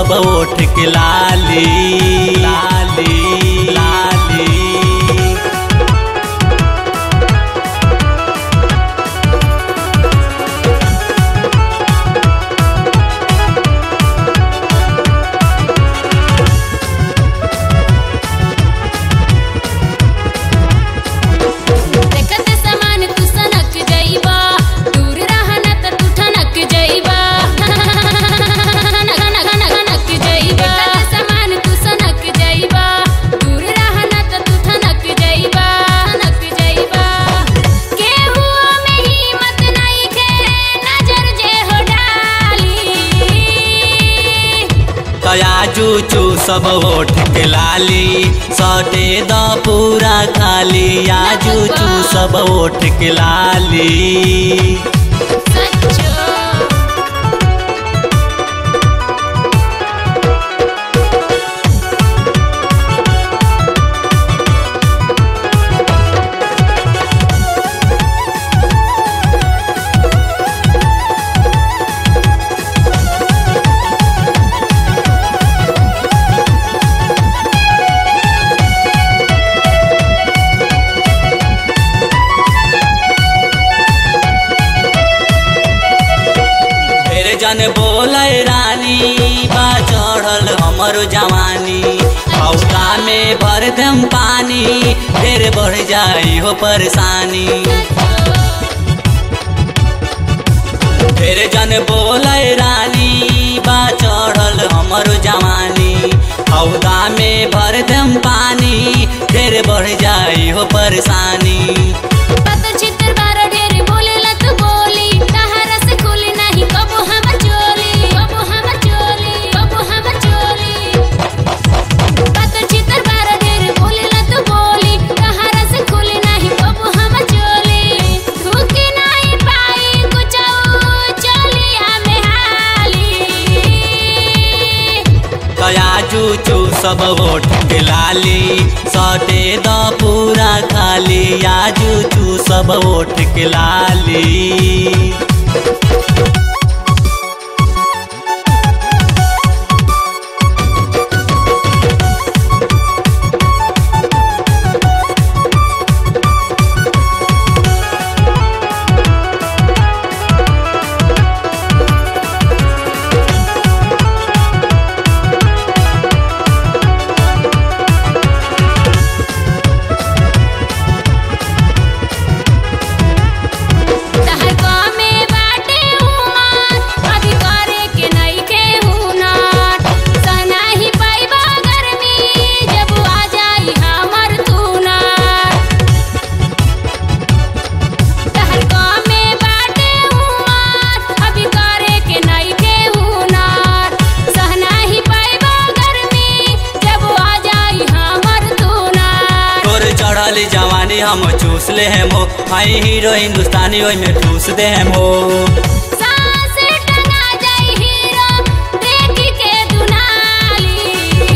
सब ओठ के लाली लाली लाली देखत समान तू सनक जइबा दूर रहना त तू ठनक जइबा ठनक जइबा देखत समान तू सनक जइबा दूर रहना त तू ठनक जइबा ठनक जइबा केहू में हिम्मत नइखे नजर जे हो डाली तयाजू चू सब ओठ के लाली सटे द पूरा खाली आजू चू सब ओठ के लाली सच्चो फिर जन बोले रानी बा चढ़ल हमर जवानी हौदा में भर दम पानी फिर बढ़ जाई हो परेशानी फिर जन बोले रानी बा चढ़ल हमर जवानी हौदा में भर दम पानी फिर बढ़ जाई हो परेशानी पत चित्र बारो ढेर बोलेला तू बोली तहरा से खुली नहीं कबो हमर चोली कबो हमर चोली कबो हमर चोली पत चित्र बारो ढेर बोलेला तू बोली तहरा से खुली नहीं कबो हमर चोली धुकी नहीं पाई कुछ चोली हमें हाली तयाजू चू सब ओठ के लाली सटे द पूरा खाली आजू चू सब ओठ के लाली तहर गामे बाटे उमर अभी करे के नइखे हुनर सनाही पाइबा गर्मी जब आ जाई हमर तुनर तहर गामे बाटे उमर अभी करे के नइखे हुनर सहनाही पाइबा गर्मी जब आ जाई हमर तुनर तोर चढ़ल जवानी हम चूस ले हम हो हाई हीरो हिंदुस्तानी ओई में ठूस दे हम हो सांस टंगा जाई हीरो देख के दुनाली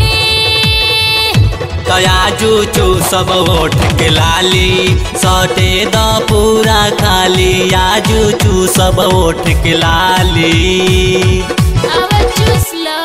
तयाजू चू सब ओठ के लाली सटे द पूरा खाली आजू चू सब ओठ के लाली अब चूस लो